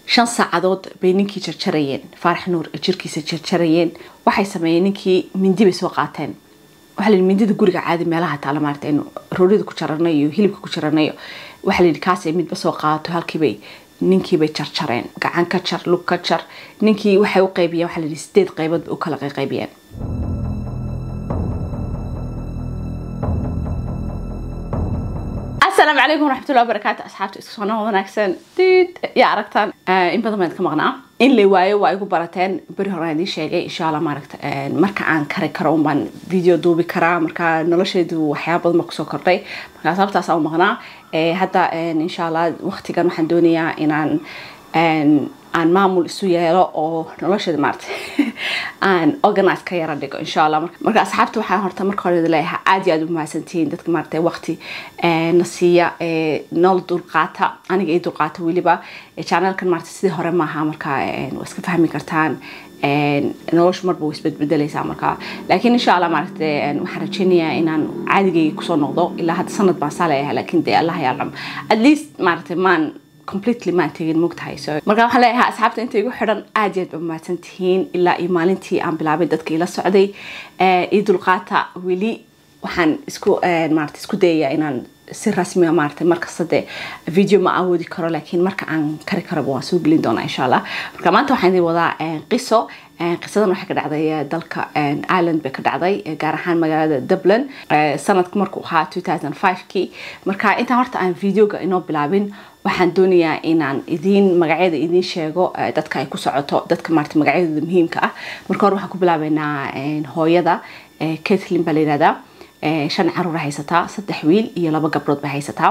shan saacadood bay ninkii jarjarayeen faarax nuur jirkiisa jarjarayeen waxay sameeyeen ninkii mindi bay soo qaateen waxaa la yidhi mindida guriga caadi meelaha taala maarata aynu roorida ku jaranayo iyo hilibka ku jaranayo waxaa la yidhi kaasay midba soo qaadato halkiibay ninkiibay jarjareen gacan ka jar lug ka jar ninkii waxay u qaybiyeen waxaa la yidhi sideed qaybood bay u kala qaybiyeen asalaamu calaykum waraxmatullahi wabarakaatu asxaabta isku soo noo wanaagsan diid yaa aragtaan in badan baan ka maqnaa in la waayo waa igu barateen beri hore aan idiin sheegay insha allah maaragta marka aan kari karo un baan video duubi karaa marka nolosheedu waxyaaba badan baa kusoo kordhay marka sababtaas aan u maqnaa hadda insha allah waqtigan waxaan doonayaa inaan aan maamul isu yeelo oo nolosheeda maarata aan organize ka yara dhigo insha allah marka asxaabta waxaan horta marka hore leeyahay aad iyo aad u mahadsantihiin dadka maarata waqti na siiya nool dulqaata aniga ii dulqaata weliba channelkan maarata sidii hore maaha marka waa iska fahmi kartaan noloshu marba way isbedbedelaysaa marka laakiin insha allah maaragta waxaan rajeynayaa inaan caadigayga kusoo noqdo ilaa hadda sanad baan saa leeyahay laakiin dee allah yaalam at least maaragta maan completely maan tegin mogtahay so marka waxaan leeyahay asxaabta inta igu xidhan aad iyo aad ba mahadsan tihiin ilaa iyo maalintii aan bilaabay dadka ila socday ii dulqaata weli waxaan isku maarata isku dayayaa inaan si rasmiga maarata markasta dee video ma awoodi karo laakiin marka aan kari karaba waan soo gelin doonaa insha allah marka maanta waxaan idin wadaa qiso qisadan waxay ka dhacday dalka ireland bay ka dhacday gaar ahaan magaalada dublin sanadku markuu ahaa 2005kii marka intaan horta aan videoga inoo bilaabin waxaan doonayaa inaan idiin magacyada idiin sheego dadka ay ku socoto dadka maarata magacyadooda muhiimka ah marka hore waxaan ku bilaabeynaa hooyada kathleen baa la yihahdaa shan caruur haysataa saddex wiil iyo laba gabdhood bay haysataa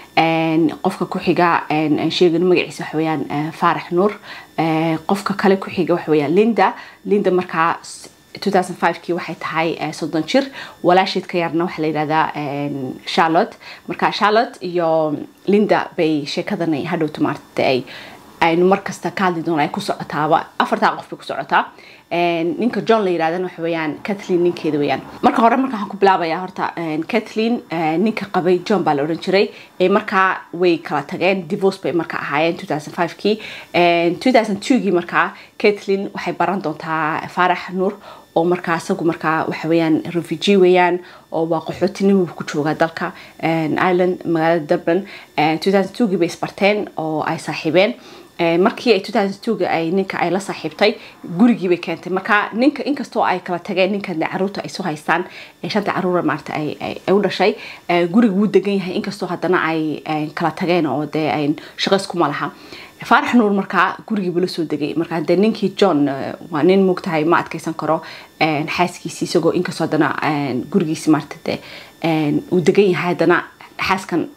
qofka ku xiga sheegano magaciisa waxa weeyaan faarax nuur qofka kale ku xiga waxa weeyaan linda linda markaa 2005kii waxay tahay soddon jir walaasheed ka yarna waxaa la yidhahdaa charlotte marka charlotte iyo linda bay sheekadan hadhowta maarta ay aynu markasta ka hadli doono ay ku socotaaba afartaa qof bay ku socotaa ninka john la yirahdana waxa weeyaan kathleen ninkeeda weeyaan marka hore marka waxaan ku bilaabayaa horta kathleen ninka qabay john baa la odhan jiray markaa way kala tageen divorce bay marka ahaayeen 2005kii 2002gii markaa kathleen waxay baran doontaa faarax nuur oo markaa isagu markaa waxa weeyaan refugee weeyaan oo waa qaxootinimo ku jooga dalka ireland magaalada dublin 2002gii bay isbarteen oo ay saaxiibeen markii ay 2002ga ay ninka ay la saaxiibtay gurigii bay keentay marka ninka inkastoo ay kala tageen ninkan caruurta ay soo haystaan shanta caruura maarata ay u dhashay guriga wuu degan yahay inkastoo haddana ay kala tageen oo dee ay shaqo iskuma laha faarax nuur markaa gurigiibu la soo degay markaa dee ninkii john waa nin mogtahay ma adkeysan karo xaaskiisi isagoo inkastoo haddana gurigiisi maarata dee uu degan yahay haddana xaaskan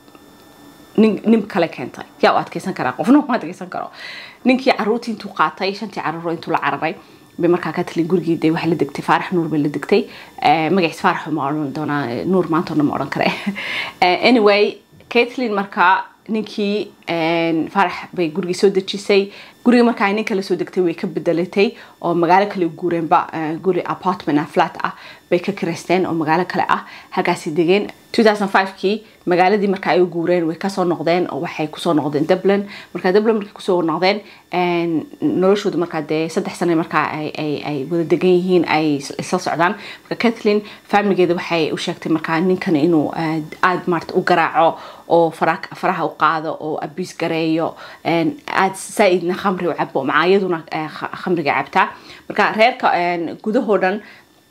nin nin kale keentay yaa u adkeysan karaa qofna ma adkeysan karo ninkii caruurtii intuu qaatay shantii caruuro intuu la cararay bay markaa ka talin gurigii dee waxay la degtay faarax nuur bay la degtay magaciis faarax ma odhan doonaa nuur maantoona ma odhan kare anyway kathleen markaa ninkii faarax bay gurigii soo dejisay guriga markaa ninka la soo degtay way ka bedelatay oo magaalo kale u guureenba guri apartment ah flat ah bay ka kireysteen oo magaalo kale ah halkaasi degeen 2005kii magaaladii marka ay u guureen way kasoo noqdeen oo waxay kusoo noqdeen dublin marka dublin markay kusoo noqdeen noloshooda markaa dee saddex sane markaa ay wada degan yihiin ay isla socdaan marka kathleen familigeeda waxay u sheegtay markaa ninkan inuu aada maarata u garaaco oo faraha u qaado oo abiis gareeyo aada saa-idna khamri u cabo macaayaduna khamriga cabtaa marka reerka gudahoo dhan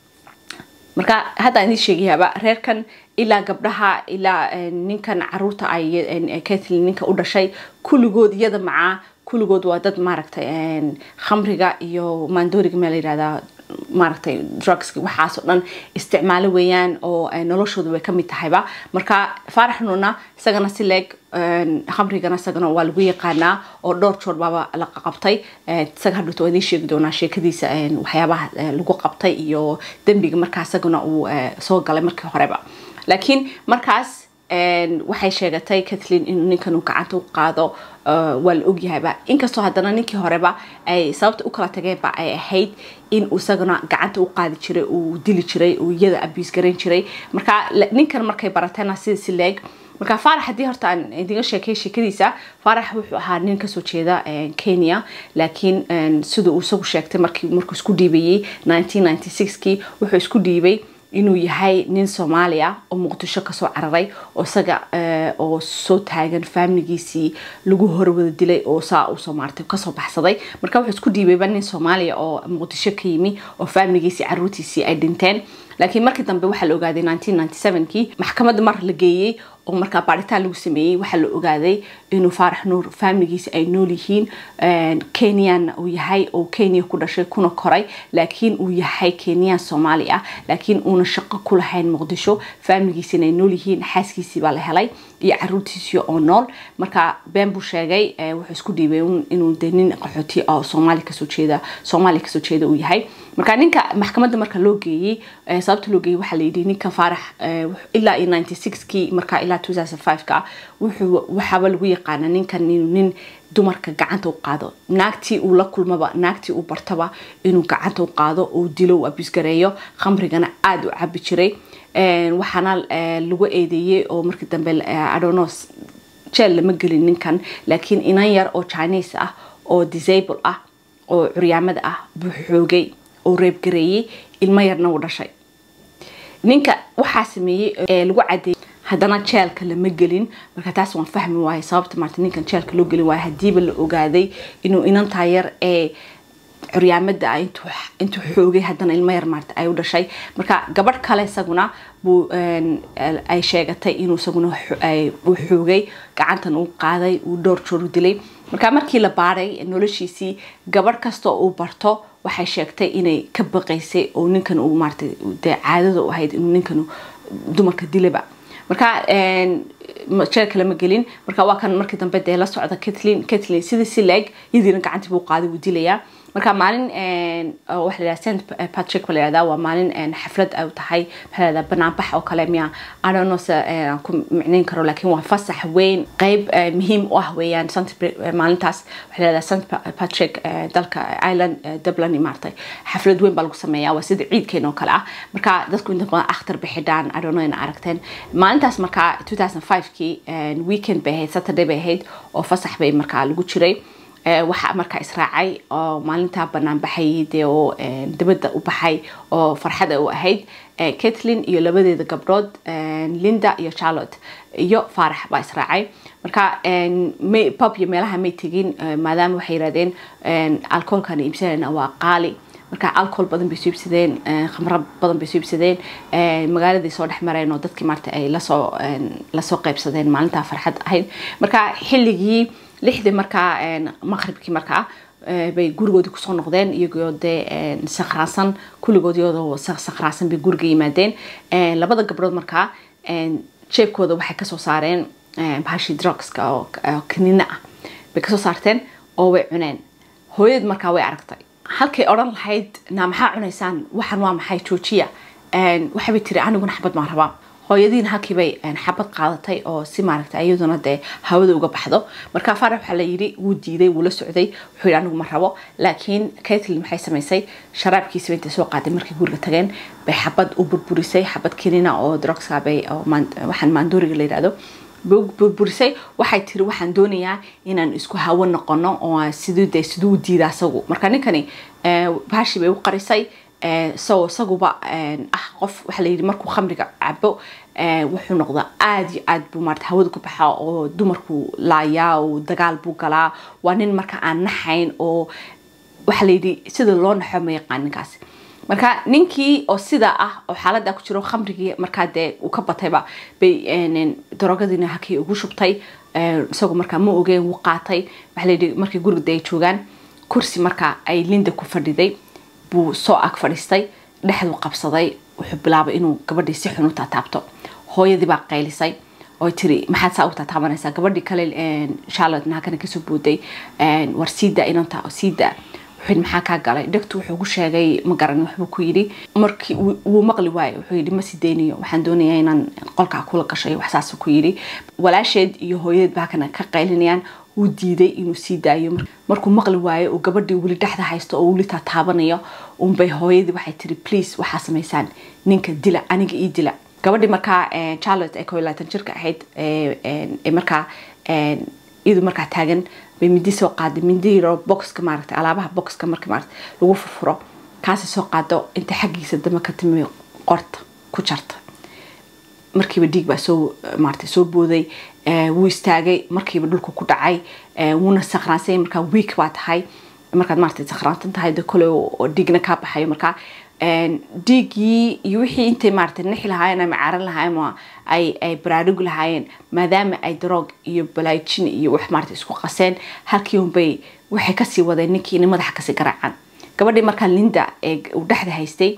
marka hadda idin sheegayaaba reerkan ilaa gabdhaha ilaa ninkan caruurta ay kathleen ninka u dhashay kulligood iyada macaa kulligood waa dad maaragtay khamriga iyo maandooriga meel la yihahdaa maaragtay drugski waxaasoo dhan isticmaalo weeyaan oo noloshooda way kamid tahayba marka faarax nuurna isagana si leeg khamrigana isagana waa lagu yaqaanaa oo dhowr joor baaba la qabtay isaga hadhowta waa idiin sheegi doonaa sheekadiisa waxyaabaha lagu qabtay iyo dembiga markaa isagana uu soo galay markii horeba laakiin markaas waxay sheegatay kathleen inuu ninkan uu gacanta u qaado waa la ogyahayba inkastoo haddana ninkii horeba ay sababta u kala tageenba ay ahayd in uu isagana gacanta u qaadi jiray uu dili jiray uu iyada abiis garan jiray marka ninkan markay barateena sida si leeg marka faarax haddii horta aan idiga sheekay sheekadiisa faarax wuxuu ahaa nin kasoo jeeda kenya laakiin sida uu isagu sheegtay markii markuu isku dhiibayey 1996kii wuxuu isku dhiibay inuu yahay nin soomaaliya oo muqdisho kasoo cararay oo isaga oo soo taagan faamiligiisii lagu horwada dilay oo saa usoo maartay kasoo baxsaday marka wuxuu isku dhiibayba nin soomaaliya oo muqdisho ka yimi oo faamiligiisii caruurtiisii ay dhinteen laakiin markii dambe waxaa la ogaaday 1997kii maxkamadda mar la geeyey oo markaa baaritaan lagu sameeyey waxaa la ogaaday inuu faarax nuur faamiligiisa ay nool yihiin kenyanna uu yahay oo kenya ku dhashay kuna koray laakiin uu yahay kenyan soomaali ah laakiin uuna shaqo ku lahayn muqdisho faamiligiisina ay nool yihiin xaaskiisii baa la helay iyo caruurtiisii oo nool marka been buu sheegay wuxuu isku dhiibay inuu de nin qaxooti oo soomaali kasoo jeeda soomaaliya kasoo jeeda uu yahay marka ninka maxkamadda marka loo geeyey sababta loo geeyey waxaa la yidhi ninka faarax ilaa iyo 96kii marka ilaa 2005ka wuxuu waxaaba lagu yaqaana ninkan inuu nin dumarka gacanta u qaado naagtii uu la kulmaba naagtii uu bartaba inuu gacanta u qaado uu dilo uu abisgareeyo khamrigana aada u cabi jiray waxaana lagu eedeeyey oo markii dambe adono jeel lama gelin ninkan laakiin inan yar oo chinese ah oo disable ah oo curyaamada ah buu xoogay oo reebgareeyey ilmo yarna uu dhashay ninka waxaa sameeyey lagu cadeeyey haddana jeelka lama gelin marka taas waan fahmi waayay sababta maarta ninkan jeelka loo gelin waayo hadiiba la ogaaday inuu inantaa yar ee curyaamada ah intuu xoogay haddana ilmo yar maarta ay u dhashay marka gabadh kale isaguna buu ay sheegatay inuu isaguna uu xoogay gacantan uu qaaday uu dhowr joor u dilay marka markii la baaray noloshiisii gabadh kasta uu barto waxay sheegtay inay ka baqaysay oo ninkan uu maarata dee caadada u ahayd inuu ninkan dumarka dilaba marka jeelka lama gelin marka waa kan markii dambe dee la socda katlin katlin sidii si leeg yadiina gacantii buu qaaday wuu dilayaa marka maalin waxa la st patrick ba la yihahdaa waa maalin xaflad ay tahay maxaa la yihahdaa banaanbax oo kale miya adonos aan ku micnayn karo laakiin waa fasax weyn qeyb muhiim u ah weeyaan st maalintaas waxa la yihahdaa st patrick dalka ireland dublin maartay xaflad weyn baa lagu sameeyaa waa sida ciidkeena oo kale ah marka dadku inta badan akhtar bay xidhaan adono ina aragteen maalintaas markaa 2005kii weekend bay ahayd saturday bay ahayd oo fasax bay markaa lagu jiray waxaa markaa israacay oo maalintaa banaan baxayay dee oo dabadda u baxay oo farxada u ahayd katlin iyo labadeeda gabdhood linda iyo charlotte iyo faarax baa israacay marka pub iyo meelaha may tegin maadaama waxay yirahdeen alcoholkan iibsanayna waa qaali marka alcohol badan bay soo iibsadeen khamro badan bay soo iibsadeen magaaladay soo dhex mareen oo dadkii maarta ay lasoo lasoo qaybsadeen maalintaa farxad ahayd marka xilligii lixdii markaa maqribkii markaa bay gurigoodii kusoo noqdeen iyagoo dee sakhraansan kulligood iyadoo sakhraansan bay guriga yimaadeen labada gabdhood markaa jeebkooda waxay kasoo saareen bahashii drugska oo kanina ah bay kasoo saarteen oo way cuneen hooyad markaa way aragtay halkay odhan lahayd naa maxaa cunaysaan waxan waa maxay joojiya waxaybay tiri aniguna xabad maan rabaa hooyadiina halkiibay xabad qaadatay oo si maaragta iyaduna dee hawada uga baxdo marka faarax waxaa la yidhi wuu diiday wuu la socday wuxuu yidhi anigu ma rabo laakiin katlin maxay samaysay sharaabkiisiba intay soo qaaday markay guriga tageen bay xabad u burburisay xabad kinina oo drugska bay waxaan maandooriga la yidhahdo burburisay waxay tiri waxaan doonayaa inaan isku hawo noqono oo siduu dee siduu diida asagu marka ninkani baashi bay u qarisay so isaguba ah qof waxaa la yidhi markuu khamriga cabo wuxuu noqdaa aada iyo aad buu maarata hawada ku baxaa oo dumarku laayaa oo dagaal buu galaa waa nin marka aan naxayn oo waxaa la yidhi sida loo naxo ma yaqaan ninkaasi marka ninkii oo sidaa ah oo xaalada ku jiro khamrigii markaa dee uu ka batayba bay darogadiina hakii ugu shubtay isagoo markaa ma ogeen wuu qaatay waxaa layidhi markii guriga de ay joogaan kursi markaa ay linda ku fadhiday buu soo ag fadhiistay dhexduu qabsaday wuxuu bilaabay inuu gabadhii si xun u taataabto hooyadii baa qaylisay oo tiri maxaad saa u taataabanaysaa gabadhii kale charlotte naakana kasoo booday war siida inanta siida wuxuu maxaa kaa galay dhegtu wuxuu ku sheegay ma garan waxbuu ku yidhi markii wuu maqli waayo wuxuu yidhi ma sii daynayo waxaan doonayaa inaan qolkaa kula gashay wax saas ku yidhi walaasheed iyo hooyadeed baa kana ka qaylinayaan wuu diiday inuu sii daayo markuu maqli waayo oo gabadhii weli dhexda haysto oo weli taataabanayo unbay hooyadii waxay tiri please waxaa samaysaan ninka dila aniga ii dila gabadhii markaa charlotte ee koo iyo labaatan jirka ahayd ee markaa iyadu markaa taagan bay mindi soo qaaday mindi yaro boxka maaragtay alaabaha boxka marka maaragtay lagu furfuro kaasi soo qaado inta xaggiisa dama ka timi qorta ku jarta markiiba dhiig baa soo maaragtay soo booday wuu istaagay markiiba dhulka ku dhacay wuuna sakraansay markaa week baa tahay markaad maaragtay sakraantan tahay de kole oo dhiigna kaa baxayo markaa dhiiggii iyo wixii intay maaragtay nixi lahaayeen ama caaran lahaayeen ama ay ay baraarug lahaayeen maadaama ay daroog iyo balaajin iyo wax maaragtay isku qaseen halkii unbay waxay kasii wadeen ninkii inay madaxa kasii garaacaan gabadhii markaa linda ee uu dhexda haystay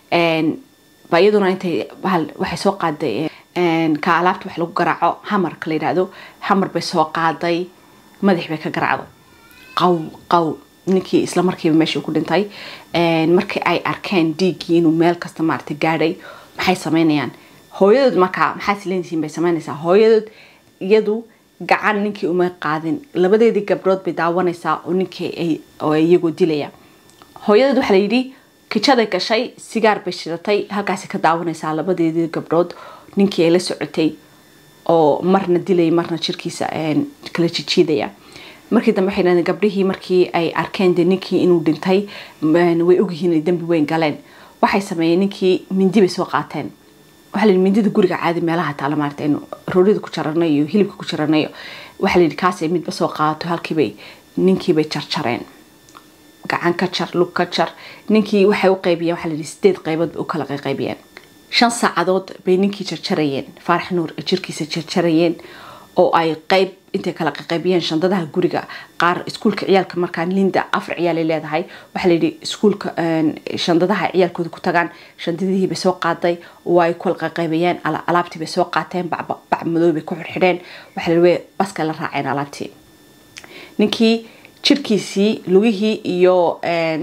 baa iyaduna intay bahal waxay soo qaaday ka alaabta wax lagu garaaco hamarka la yidhaahdo hamar bay soo qaaday madax bay ka garaacdo qaw qaw ninkii isla markiiba meeshii ku dhintay markii ay arkeen dhiiggii inuu meel kasta maaragtay gaadhay maxay sameynayaan hooyadood markaa maxaa sileynsiin bay sameynaysaa hooyadood iyadu gacan ninkii uma qaadin labadeedii gabdhood bay daawanaysaa oo ninkii oo iyagoo dilaya hooyadood waxaa la yidhi kijaday gashay sigaar bay shidatay halkaasi ka daawanaysaa labadeedii gabdhood ninkii ay la socotay oo marna dilaya marna jirkiisa kala jijiidaya markii dambe waxay dhahdeen gabdhihii markii ay arkeen de ninkii inuu dhintay way ogyihiin inay dembi weyn galeen waxay sameeyeen ninkii mindi bay soo qaateen waxaa la yidhi mindida guriga caadi meelaha taala maarata aynu roorida ku jaranayo iyo hilibka ku jaranayo waxaa la yidhi kaas ay midba soo qaadato halkiibay ninkiibay jarjareen gacan ka jar lug ka jar ninkii waxay u qaybiyeen waxaa la yidhi sideed qaybood bay u kala qaybiyeen shan saacadood bay ninkii jarjarayeen faarax nuur ay jirkiisa jarjarayeen oo ay qayb intay kala qaybiyeen shandadaha guriga qaar iskuulka ciyaalka markaa linda afar ciyaalay leedahay waxaa layidhi iskuulka shandadaha ciyaalkooda ku tagaan shandadihii bay soo qaaday oo ay kala qaybiyeen alaabtii bay soo qaateen bac madow bay ku xirxidheen waxaa layidhi way baska la raaceen alaabtii ninkii jirkiisii lugihii iyo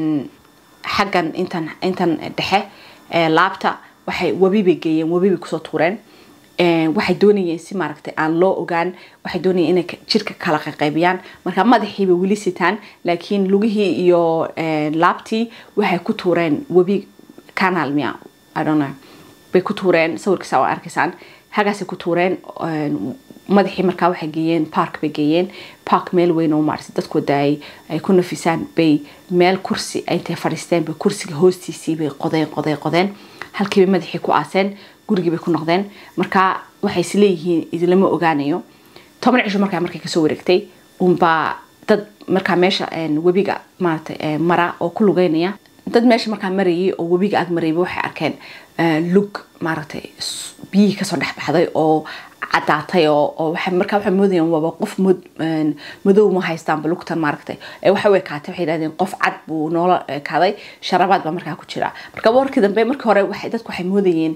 xaggan intan intan dhexe laabta waxay webi bay geeyeen webi bay kusoo tuureen waxay doonayeen si maaragtay aan loo ogaan waxay doonayeen inay jirka kala qaybiyaan marka madaxiiba weli sitaan laakiin lugihii iyo laabtii waxay ku tuureen webi canal mia idonno bay ku tuureen sawirkiisa waa arkaysaan hagaasay ku tuureen madaxii markaa waxay geeyeen park bay geeyeen park meel weyn oo maaragtay dadkooda ay ay ku nafisaan bay meel kursi intay fadhiisteen bay kursiga hoostiisii bay qodeen qodeen qodeen halkiibay madaxii ku aaseen gurigii bay ku noqdeen marka waxay isleeyihiin idinlama ogaanayo toban cisho markaa markay kasoo wareegtay unbaa dad markaa meesha webiga maaragtay mara oo ku lugeynaya dad meesha markaa marayay oo webiga ag marayba waxay arkeen lug maaragtay biyihii kasoo dhex baxday oo cadaatay oo markaa waxay moodayeen waaba qof madow ma haystaanba lugtan maaragtay waxa u ekaatay waxay yidhahdeen qof cad buu noola ekaaday sharabaad baa markaa ku jira marka warkii dambe markii hore dadku waxay moodayeen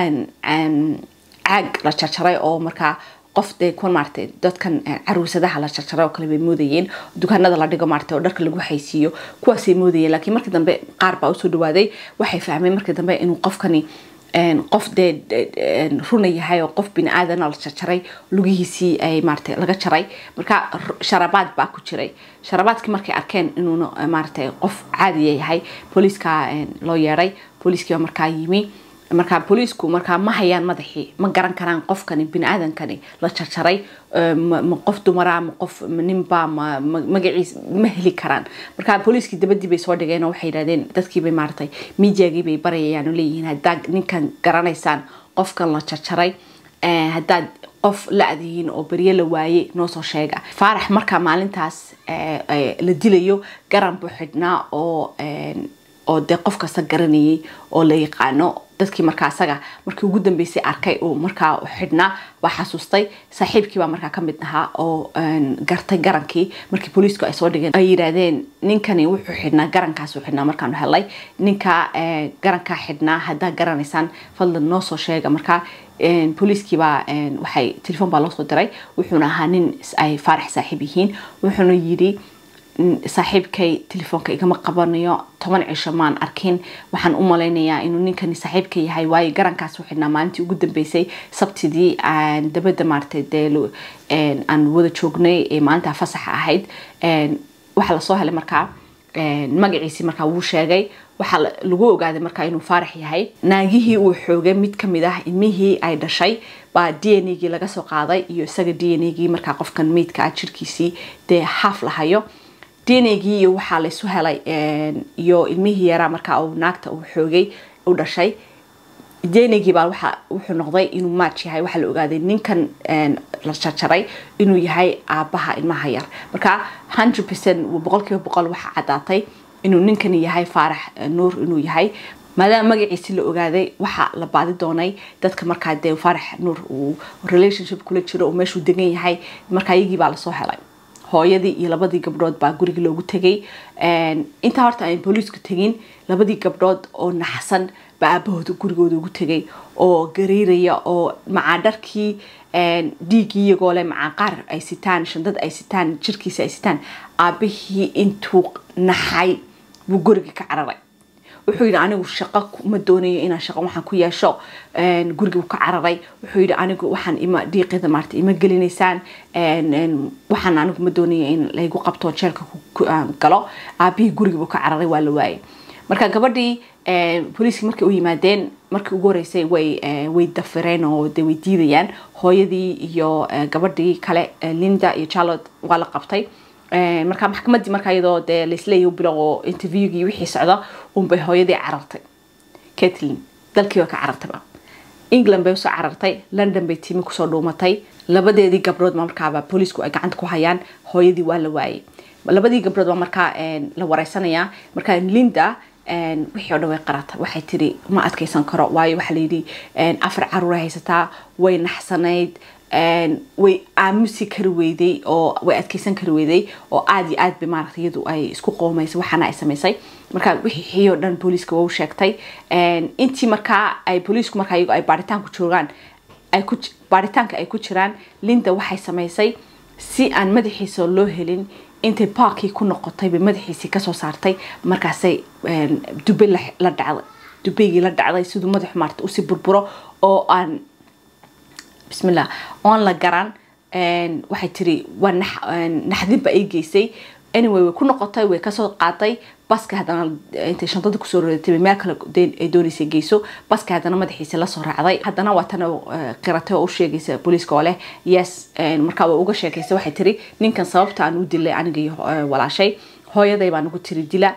caag la jarjaray oo markaa qof dee kuwan maaragtay dadkan caruusadaha la jarjaray oo kale bay moodayeen dukaanada la dhigo maaragtay oo dharka lagu haysiiyo kuwaasay moodayeen laakiin markii dambe qaar baa usoo dhawaaday waxay fahmeen markii dambe inuu qofkani qof dee runa yahay oo qof bini aadana la jarjaray lugihiisii ay maaragtay laga jaray marka sharabaad baa ku jiray sharabaadkii markay arkeen inuuna maaragtay qof caadiya yahay booliiska loo yeedhay booliiskii baa markaa yimi markaa booliisku markaa ma hayaan madaxii ma garan karaan qofkani bini-aadankani la jarjaray ma qof dumara ma qof ninba ma magaciis ma heli karaan markaa booliiskii dabadii bay soo dhigeen oo waxay yidhahdeen dadkiibay maaragtay miidiagii bay barayayaan oo leeyihiin haddaad ninkan garanaysaan qofkan la jarjaray haddaad qof la-dihiin oo beryo la waaye noo soo sheega faarax markaa maalintaas la dilayo garan buu xidhnaa oo oo dee qof kasta garanayay oo la yaqaano dadkii markaa asaga markii ugu dambeysay arkay uu markaa xidhnaa waa xasuustay saaxiibkii baa markaa kamid ahaa oo gartay garankii markii booliisku ay soo dhigeen ay yidhaahdeen ninkani wuxuu xidhnaa garankaasuu xidhnaa markaanu helay ninka garankaa xidhnaa haddaa garanaysaan fadlan noo soo sheega markaa booliiskiibaa waxay telefoon baa loo soo diray wuxuuna ahaa nin ay faarax saaxiib yihiin wuxuuna yidhi saaxiibkay telefoonka igama qabanayo toban cisho maan arkin waxaan u malaynayaa inuu ninkani saaxiibka yahay waayo garankaas u xidhnaa maalintii ugu dambeysay sabtidii aan dabadda maaragtay dee aan wada joognay ee maalintaa fasaxa ahayd waxaa lasoo helay markaa magaciisii markaa wuu sheegay waxaa lagu ogaaday markaa inuu faarax yahay naagihii uu xoogay mid kamid ah ilmihii ay dhashay baa d n gii laga soo qaaday iyo isaga d n gii markaa qofkan meydka ah jirkiisii dee haaf lahayo d n gii iyo waxaa laysu helay iyo ilmihii yaraa markaa uu naagta uu xoogay u dhashay denigii baa waxa wuxuu noqday inuu match yahay waxaa la ogaaday ninkan la jarjaray inuu yahay aabaha ilmaha yar marka hundred percent boqolkiiba boqol waxaa caddaatay inuu ninkani yahay faarax nuur inuu yahay maadaama magaciisi la ogaaday waxaa la baadi doonay dadka markaa dee faarax nuur uu relationship kula jiro oo meeshuu degan yahay markaa iyagii baa lasoo helay hooyadii iyo labadii gabdhood baa guriga loogu tegay intaa horta aan booliisku tegin labadii gabdhood oo naxsan baa aabahooda gurigooda ugu tegay oo gariiraya oo macaadharkii dhiiggii iyagoo leh macaaqaar ay sitaan shandad ay sitaan jirkiisa ay sitaan aabihii intuu naxay buu guriga ka cararay wuxuu yidhi anigu shaqo ma doonayo inaan shaqo waxaan ku yeesho guriga ka cararay wuxuu yidhi anigu waxaan ima dhiiqida maarta ima gelinaysaan waxaan anigu ma doonayo in laygu qabto jeelka galo aabihii guriga buu ka cararay waa la waayay marka gabadhii booliiskii markay u yimaadeen markii ugu horeysay way way dafireen oo de way diidayaan hooyadii iyo gabadhii kale linda iyo charlotte waa la qabtay marka maxkamadii markaa iyadoo dee laisleeyahy bilow interviewgii wixii socda unbay hooyadii carartay catlin dalkii waa ka carartayba england bay usoo carartay london bay tiimi kusoo dhuumatay labadeedii gabdhood baa markaaba booliisku ay gacanta ku hayaan hooyadii waa la waayay labadii gabdhood baa markaa la wareysanayaa markaa linda wixii o dhan way qaratay waxay tiri ma adkeysan karo waayo waxaa layidhi afar caruuray haysataa way naxsanayd way aamusi kari weyday oo way adkeysan kari weyday oo aada iyo aad bay maaragtay iyadu ay isku qoomaysay waxaana ay samaysay marka wixii oo dhan booliiska waa u sheegtay intii markaa ay booliisku markaa iyago ay baaritaanku joogaan ay ku baaritaanka ay ku jiraan linda waxay samaysay si aan madaxiisa loo helin intay baarkii ku noqotay bay madaxiisii kasoo saartay markaasay dube la dhacday dubeygii la dhacday siduu madaxu maarta usii burburo oo aan bismillah oon la garan waxay tiri waa naxdinba ay geysay anyway way ku noqotay way kasoo qaaday baska haddana intay shantada kusoo rodatay meel kale ay doonaysay geyso baska haddana madaxiisa lasoo raacday haddana waa tan qiratay oo u sheegaysa booliiska oo leh yes markaa waa uga sheekaysa waxay tiri ninkan sababta aan u dilay aniga iyo walaashay hooyaday baan ugu tiri dila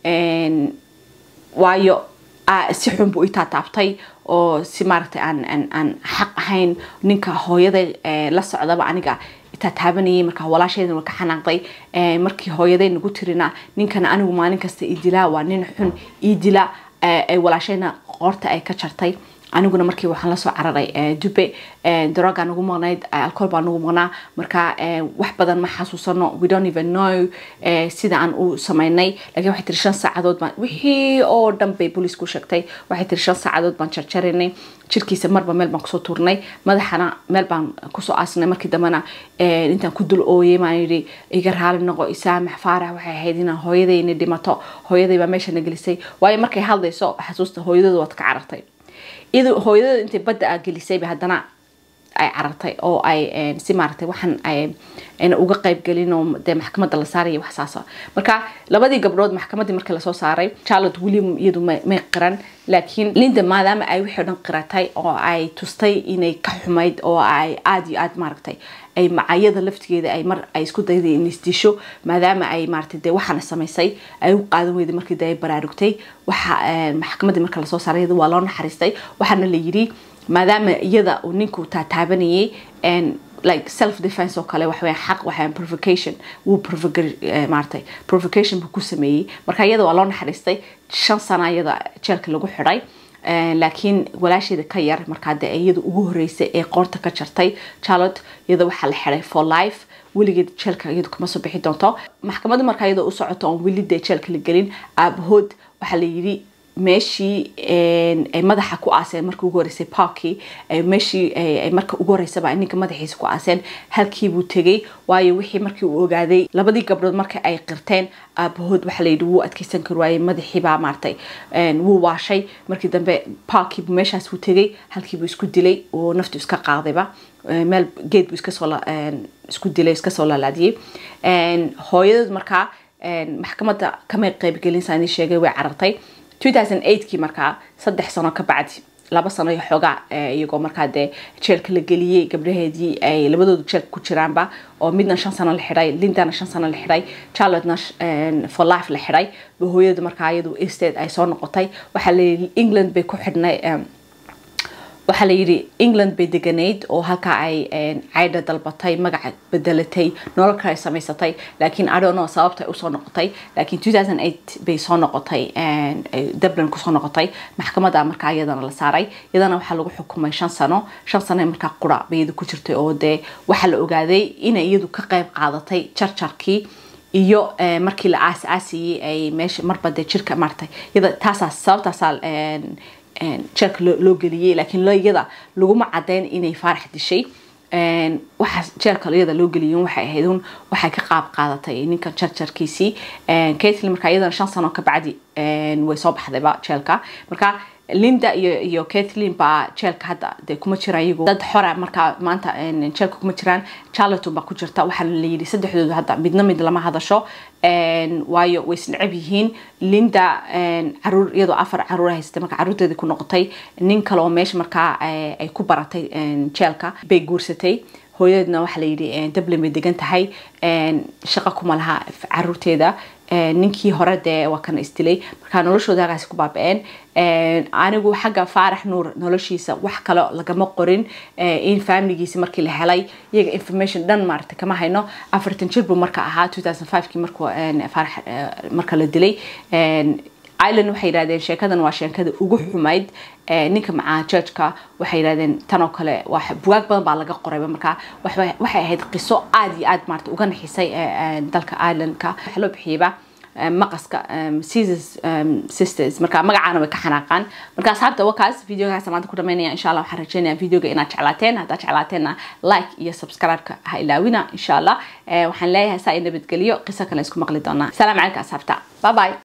waayo si xun buu itaataabtay oo si maaragtay aan aan aan xaq ahayn ninka hooyaday la socdaba aniga taataabanayay markaa walaasheedana waa ka xanaaqday markii hooyaday nagu tirina ninkana anigu maalin kasta ii dilaa waa nin xun ii dila ay walaashayna qoorta ay ka jartay aniguna markii waxaan lasoo cararay dube darogaa nagu maqnayd alcohol baa nagu maqnaa marka wax badan ma xasuusano we don't even know sida aan u samaynay laakiin waxay tiri shan saacadood baan wixii oo dhan bay booliisku sheegtay waxay tiri shan saacadood baan jarjaraynay jirkiisa marba meel baan kusoo tuurnay madaxana meel baan kusoo aasnay markii dambena intaan ku dul ooyay maan yidhi iga raali noqo isaamax faarax waxay ahayd inaan hooyadayna dhimato hooyaday baa meeshana gelisay waayo markay hadlayso xasuusta hooyadooda waad ka carartay iyadoo hooyadooda intay badda a gelisayba haddana ay carartay oo ay si maaragtay waxaan ayna uga qayb gelin oo dee maxkamadda la saaraya wax saasa marka labadii gabdhood maxkamaddii markii lasoo saaray charlotte william iyadu may qiran laakiin linda maadaama ay wixii o dhan qiratay oo ay tustay inay ka xumayd oo ay aada iyo aada maaragtay ay macayada laftigeeda ay mar ay isku dayday in isdisho maadaama ay maaragtay dee waxaana samaysay ay u qaadan weyday markii dee ay baraarugtay waxa maxkamaddii marka lasoo saaray iyada waa loo naxariistay waxaana la yidhi maadaama iyada uu ninku taataabanayay like self defense oo kale waxaweyaan xaq waxaweyaan provocation wuu maaragtay provocation buu ku sameeyey marka iyada waa loo naxariistay shan sana iyada jeelka lagu xidhay laakiin walaasheeda ka yar markaa dee iyada ugu horeysay ee qoorta ka jartay charlotte iyada waxaa la xiday for life weligeed jeelka iyadu kama soo bixi doonto maxkamadda markaa iyada u socoto oon weli dee jeelka la gelin aabahood waxaa la yidhi meeshii ay madaxa ku aaseen markii ugu horeysay parkii meeshii ay marka ugu horeysaba ninka madaxiisa ku aaseen halkii buu tegay waayo wixii markii uu ogaaday labadii gabdhood marka ay qirteen aabahood waxaa layidhi wuu adkeysan kari waayey madaxiibaa maaragtay wuu waashay markii dambe parkii buu meeshaas buu tegay halkii buu isku dilay oo naftu iska qaadayba meel geed buu iskasoo isku dilay iskasoo laalaadiyey hooyadood markaa maxkamadda kamay qaybgelin saa idin sheegay way carartay 2008kii markaa saddex sano ka bacdi laba sano iyo xoogaa iyagoo markaa dee jeelka la geliyey gabdhaheedii ay labadooda jeelka ku jiraanba oo midna shan sano la xidhay lindana shan sano la xidhay charlottena for life la xidhay hooyada markaa iyadu estate ay soo noqotay waxaa layidhi england bay ku xidhnay waxaa la yidhi england bay deganayd oo halkaa ay caydha dalbatay magaca bedelatay nolol kale samaysatay laakiin adono sababta usoo noqotay laakiin 2008 bay soo noqotay dublin kusoo noqotay maxkamada markaa iyadana la saaray iyadana waxaa lagu xukumay shan sano shan sano markaa qura bay iyadu ku jirtay oo dee waxaa la ogaaday inay iyadu ka qayb qaadatay jarjarkii iyo markii la aas aasiyey ay meesha marba dee jirka maartay iyada taasaa sababtaasaa jeelka loo geliyey laakiin iyada laguma cadeyn inay faarax dishay waxaa jeelka iyada loo geliyay waxay ahayd un waxay ka qaab qaadatay ninkan jarjarkiisii caitlin markaa iyadana shan sano ka bacdi way soo baxdayba jeelka marka linda iyo iyo caitlin baa jeelka hadda dee kuma jiraan iyagu dad xora markaa maanta jeelka kuma jiraan charloton baa ku jirta waxaa la yidhi saddexdooda hadda midna mid lama hadasho waayo way isnecab yihiin linda caruur iyadoo afar caruur haysatay marka caruurteedii ku noqotay nin kale oo meesha markaa ay ku baratay jeelka bay guursatay hooyadeedna waxaa la yidhi dublin bay degan tahay shaqo kuma laha caruurteeda ninkii hore dee waa kana isdilay markaa noloshooda halkaasi ku baaba-een anigu xagga faarax nuur noloshiisa wax kale lagama qorin in familigiisi markii la helay iyaga information dhan maarata kama hayno afartan jir buu marka ahaa 2005kii markuu faarax marka la dilay island waxay yidhahdeen sheekadan waa sheekada ugu xumayd ninka macaa judgeka waxay yidhahdeen tan oo kale bugaag badan baa laga qorayba markaa waxay ahayd qiso aada iyo aada maarata uga naxisay dalka islandka waxa loo bixiyeyba maqaska caesars sisters marka magacaana way ka xanaaqaan marka asxaabta wakaas videogaas maanta ku dhamaynaya insha allah waxaan rajeynaya videoga inaad jeclaateen haddaad jeclaateenna like iyo subscribe-ka ha ilaawina insha allah waxaan leeyahay saa i nabadgeliyo qiso kale isku maqli doonaa salaam calaykum asxaabta bye bye